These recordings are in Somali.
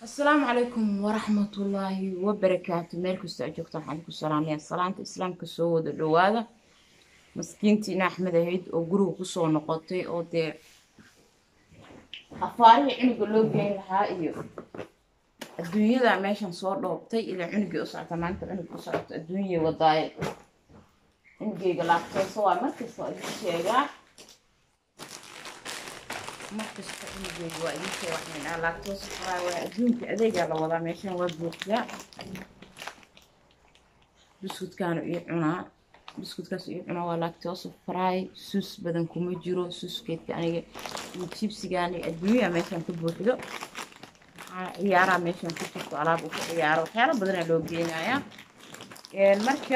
asalaamu calaykum waraxmatullaahi wabarakaatu meel kastoo aad joogtaan waxaan ku salaamaya salaanta islaamka soo wada dhowaada maskiintiina axmed ahayd oo guriga kusoo noqotay oo dee afaarihii cunuga loo geyn lahaa iyo adduunyada meeshan soo dhoobtay ilaa cunugii u socota maanta cunugii u socota adduunyay wadaaye cunugeyga laabtoosa waa markasta waa idin sheegaa markasta cunugeyga waa idin sheega waxaan dhahaa laabtoosa faraa waa adduunka adeegaa la wadaa meeshan waa buuxiyaa buskudkaanu ii cunaa buskudkaas ii cunaa waa lactose fry sus badan kuma jiro suskeedka aniga iyo jibsigaani adduunya meeshan ka buuxdo ciyaaraa meeshan ku jirto alaab uu ka ciyaaro waxyaalo badanaa loo geenayaa marka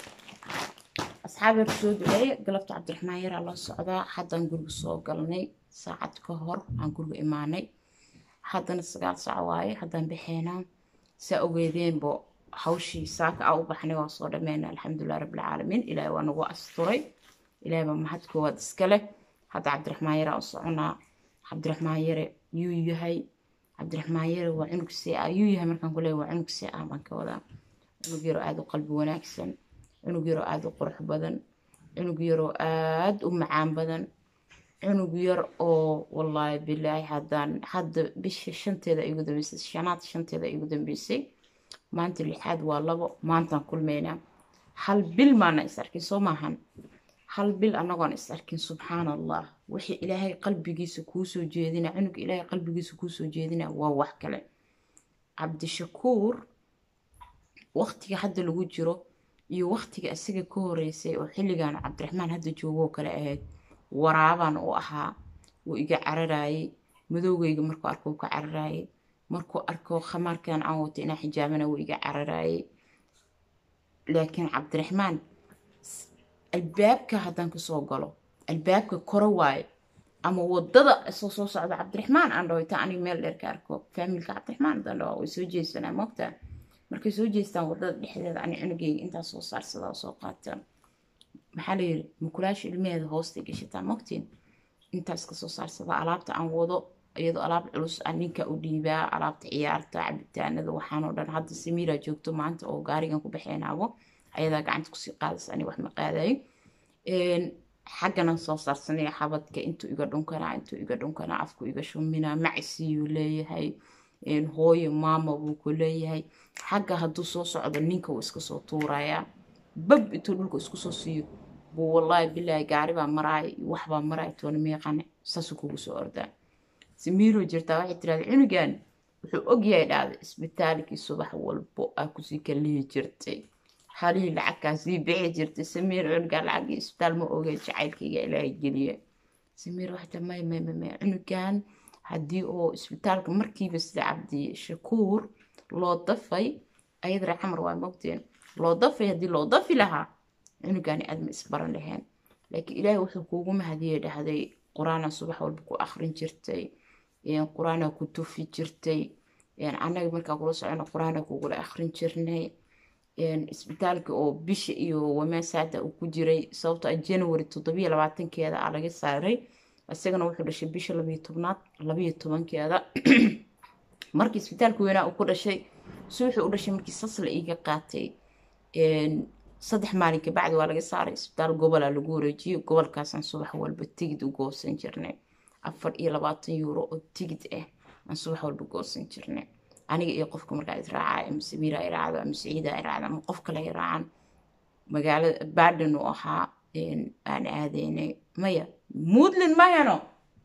asxaabeer soo duceeye galabta cabdiraxmaan yaraa la socdaa haddaan guriga soo galnay saacad ka hor aan guriga imaanay haddana sagaal sac waaye haddaan baxeynaa saa ogeedeenbo hawshii saaka a u baxnay waa soo dhammeynay alxamdulilah rabbilcaalamiin ilaahay waa nagu asturay ilaahay baa mahad koowaad iska leh hadda cabdiraxmaan yaraa u soconaa cabdiraxmaan yare yuu yahay cabdiraxmaan yare waa cunug see ah yuu yahay markaan ku leeyahay waa cunug see ah baan ka wadaa cunug yaroo aada u qalbi wanaagsan cunug yaroo aada u qurux badan cunug yaroo aada u macaan badan cunug yar oo wallaahi bilaahi haddaan hadda bisha shanteeda igu dambeysay shanaad shanteeda igu dambeysay maanta lixaad waa labo maantaan kulmeynaa hal bil maana is arkin soo maahan hal bil anagoon is arkin subxaan allah wixii ilaahay qalbigiisa kuusoo jeedina cunuga ilaahay qalbigiisa kuusoo jeedina waa wax kale cabdishakuur waqtiga hadda lagu jiro iyo waqtiga isaga ka horeysay oo xilligan cabdiraxmaan hadda joogoo kale ahayd waraabaan u ahaa wuu iga cararaayey madowgeyga markuu arko ka cararaayey markuu arko khamaarkan aan wato inaa xijaabana wuu iga cararaayey laakiin cabdiraxmaan albaabka haddaan kasoo galo albaabka koro waaye ama wadada isoo soo socda cabdiraxmaan aan dhaho ita aniga meel dheer ka arko faamilka cabdiraxmaan haddaan dhaho way soo jeesanaa mogtaa markay soo jeestaan wadada dhexdeeda ani cunugeyga intaas soo saarsada oo soo qaataan maxaa layiri mukulaasha ilmaheeda hoosta gashataa mogtiin intaas kasoo saarsada alaabta aan wado iyadoo alaab culus aan ninka u dhiibaa alaabta ciyaarta cabitaanada waxaanoo dhan hadda samiira joogto maanta oo gaarigan ku baxeenaabo ayadaa gacanta kusii qaadaysa ani wax ma qaadayo xagganan soo saarsanaya xabadka intuu iga dhunkanaa intuu iga dhunkanaa afku iga shuminaa macisiyuu leeyahay hooyo maama buu ku leeyahay xagga hadduu soo socdo ninka wuu iska soo tuurayaa bab intuu dhulka isku soo siiyo buu wallaahi bilaahi gaaribaa maraaya waxbaa maraaya toona miiqane saasuu kugu soo ordaa samiiro jirtaa waxay tirahda cunugan wuxuu ogyahay dhahda isbitaalkii subax walbo aa kusii kalihi jirtay halihii lacagkaa sii bixi jirtay samiir cunugaa lacagii isbitaal ma ogay jacaylkayga ilaahay geliye samiir waxay taa may may may may cunugan haddii oo isbitaalka markiiba sida cabdi shakuur loo dafay ayada ree xamar waa mogteen loo dafay haddii loo dafi lahaa cunugaani aadma isbaran laheen laakiin ilaahay wuxuu kuugu mahadiyey dhahday qur-aanaa subax walba ku akrin jirtay qur-aanaa ku tufi jirtay annaga markaa kula socono qur-aanaa kugula akrin jirnay isbitaalka oo bisha iyo wamaasaada uu ku jiray sababto a january toddobiyo labaatankeeda aa laga saaray isagana wuxuu dhashay bisha labiyo tobnaad labiyo tobankeeda markii isbitaalka weynaa uu ku dhashay si wuxuu u dhashay markii sasla iiga qaatay saddex maalin kabacdi waa laga saaray isbitaal gobolaa lagu wareejiyey gobolkaasaan subax walba tigid u goosan jirnay afar iyo labaatan yuuro oo tigid ah aan subax walba goosan jirnay aniga iyo qofka markaa israacaa ama samiira ay raacdo ama siciida ay raacdo ama qof kale ay raacaan magaalada baden uu ahaa aan aadeynay maya muudlin mayano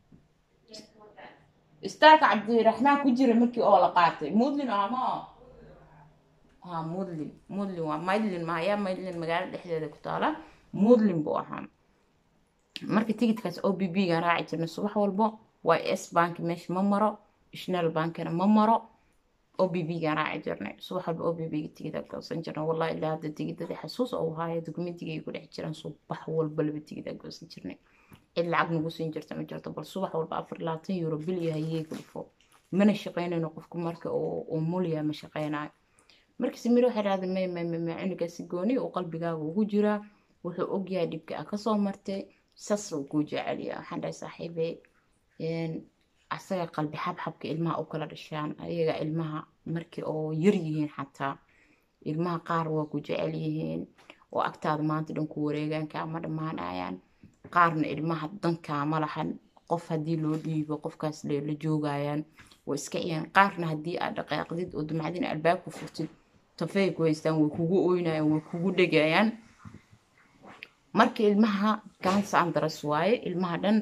istaalka cabdiraxmaan ku jira markii oo la qaatay muudlin ama ha mudlin mudlin waa maydlin mahaya maydlin magaalo dhexdeeda ku taala mudlin buu ahaa marka tigidkaas o b b gaan raaci jirnay subax walbo y s bank meesha ma maro national bankana ma maro o b b gaan raaci jirnay subax walba o b b tigida goosan jirnay wallahi ilaa hadda tigidadii xasuus oo haaya dokumentiga ay ku dhex jiraan subax walba laba tigida goosan jirnay cid lacag nagu siin jirta ma jirto bal subax walba afar labaatan euro bil iyo hayee gulfo mana shaqeynayno qofku marka oo mulya ma shaqeynayo marka samir waxay dhahda may may may may cunugaasi gooni uu qalbigaaga ugu jiraa wuxuu ogyahay dhibka a kasoo martay saas uu kuu jeceliya waxaan dhahay saaxiibe asaga qalbi xabxabka ilmaha u kala dhashaan ayaga ilmaha markii oo yar yihiin xataa ilmaha qaar waa ku jecel yihiin oo agtaada maanta dhan ku wareegaan kaama dhammaanayaan qaarna ilmaha dankaama lahan qof haddii loo dhiibo qofkaas la joogayaan way iska ciyaan qaarna haddii aad dhaqaaqdid oo dumacdin albaabku furtid tafey ku haystaan way kugu oynayaan way kugu dhegayaan marka ilmaha gaansa andaras waaye ilmaha dhan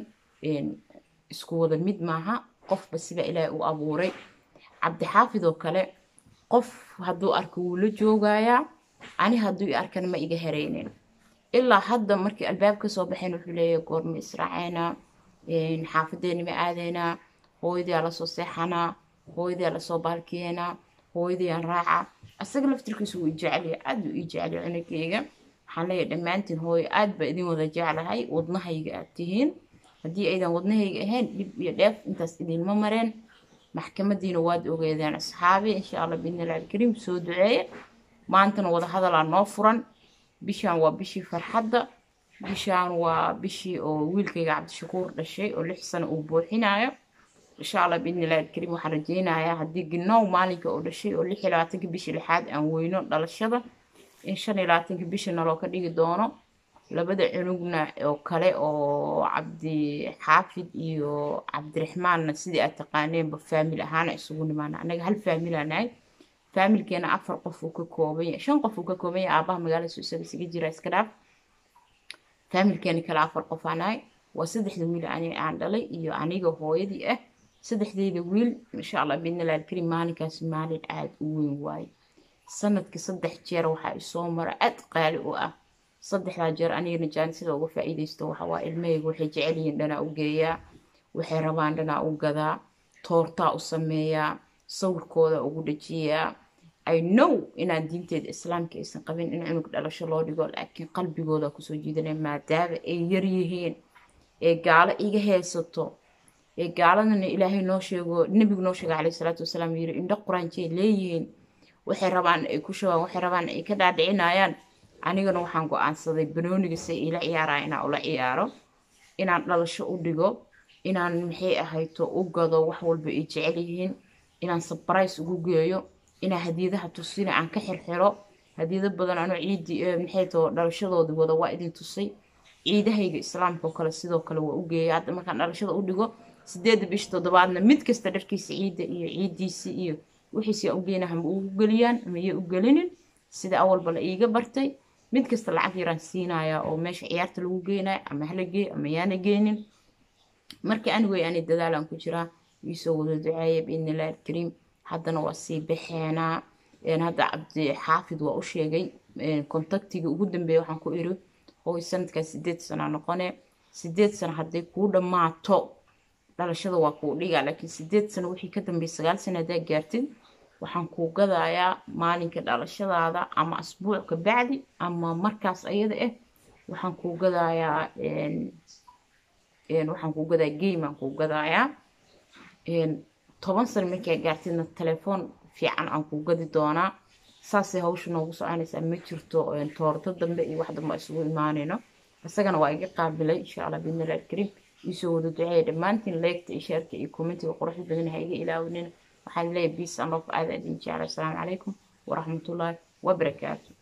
isku wada mid maaha qofba sida ilaahay u abuuray cabdixaafid oo kale qof hadduu arko wuu la joogayaa ani hadduu i arkana ma iga hereynin ilaa hadda markii albaab ka soo baxeen wuxuu leeyahay goorma israaceynaa xaafadeeni ma aadeynaa hooyadiyaa lasoo seexanaa hooyadiyaa lasoo baalkiyeenaa hooyadiyaan raaca asaga laftirkiisu wuu jeceliya aad buu ii jeceliya cunugeyga waxaan leeyahay dhammaantiin hooyo aad baa idin wada jeclahay wadnahayga aad tihiin haddii aydan wadnahayga ahayn dhib iyo dheef intaas idinma mareen maxkamadiina waad ogeedeen asxaabi insha allah biidnillahi alkariim soo duceeye maantana wada hadalaa noo furan bishaan waa bishii farxadda bishaan waa bishii oo wiilkayga cabdishakuur dhashay oo lix sano uu buuxinayo insha allah biidnillahi alkariim waxaan rajeynayaa haddii ginow maalinka uu dhashay oo lix iyo labaatanka bishii lixaad aan weyno dhalashada in shan iyo labaatanka bisha naloo ka dhigi doono labada cunugna oo kale oo cabdi xaafid iyo cabdiraxmaanna sidii aad taqaaneenba faamil ahaana isugu nimaana anaga hal faamilaa nahay faamilkeena afar qof uu ka kooban yahay shan qof uu ka kooban yahay aabaha magaalada soo isaga isaga jira iska dhaaf faamilkeena kale afar qof aan nahay waa saddexda wiil ani aan dhalay iyo aniga hooyadii ah saddexdeyda wiil insha allah biidnillahi alkariim maalinkaasi maalin aada u weyn waaye sanadkii saddex jeer waxaa isoo mara aad qaali u ah saddexdaa jeer anigana jaanisada uga faa'iidaysto waxawaa ilmahayga waxay jecel yihiin dhanaa u geeyaa waxay rabaan dhanaa u gadaa toortaa u sameeyaa sawirkooda ugu dhajiyaa i know inaan diinteeda islaamka aysan qabin in cunug dhalasho loo dhigo laakiin qalbigooda kusoo jiidanaya maadaama ay yar yihiin ee gaalo iga haysato ee gaaladana ilaahay noo sheego nebigu noo sheega caleyhi salaatu wasalaam yiri indho quraanjay leeyihiin waxay rabaan ay ku shawaan waxay rabaan ay ka dhaadhicinayaan anigana waxaan go-aansaday banooniga se ila ciyaaraya inaan ula ciyaaro inaan dhalasho u dhigo inaan maxay ahayto u gado wax walba ay jecel yihiin inaan sabarays ugu geeyo inaan hadiyadaha tusina aan ka xirxiro hadiyado badan anoo ciidii maxay too dhalashadoodii wada waa idin tusay ciidahayga islaamka oo kale sidoo kale waa u geeya hadda markaan dhalashada u dhigo sideedda bisha toddobaadna mid kasta dharkiisa ciidda iyo ciiddiisi iyo wixiisi u geyna hama ugu geliyaan ama iyo u gelinin sida awalba la iiga bartay mid kasta lacag yaraan siinayaa oo meesha ciyaarta lagu geenaya ama hala geey ama yaana geenin marka anigay ani dadaalaan ku jiraa iisoo wada duceeya biidnillahi alkariim haddana waa sii baxeenaa hadda cabdi xaafid waa u sheegay kontaktiga ugu dambeeya waxaan ku iri hooy sanadkaa sideed sana noqone sideed sano hadday kuu dhammaato dhalashada waa kuu dhigaa laakiin sideed sano wixii ka dambeeyay sagaal sano haddaa gaartid waxaan kuu gadayaa maalinka dhalashadaada ama asbuuc ka bacdi ama markaas ayada ah waxaan kuu gadayaa waxaan kuu gadaa game aan kuu gadayaa toban sano markaa gaartidna telefoon fiican aan kuu gadi doonaa saasay hawsha noogu soconaysaa ma jirto toorto dambe iyo wax dambe isugu imaanayno isagana waa iga qaabilay insha allah biidnillahi alkariim iisoo wada duceeya dhammaantiin leegta iyo sheerka iyo commentiga quruxda badan ha iga ilaawinin waxaan leeyahay peace and love aad aad idin jeclay asalaamu calaykum waraxmatullaahi wabarakaatu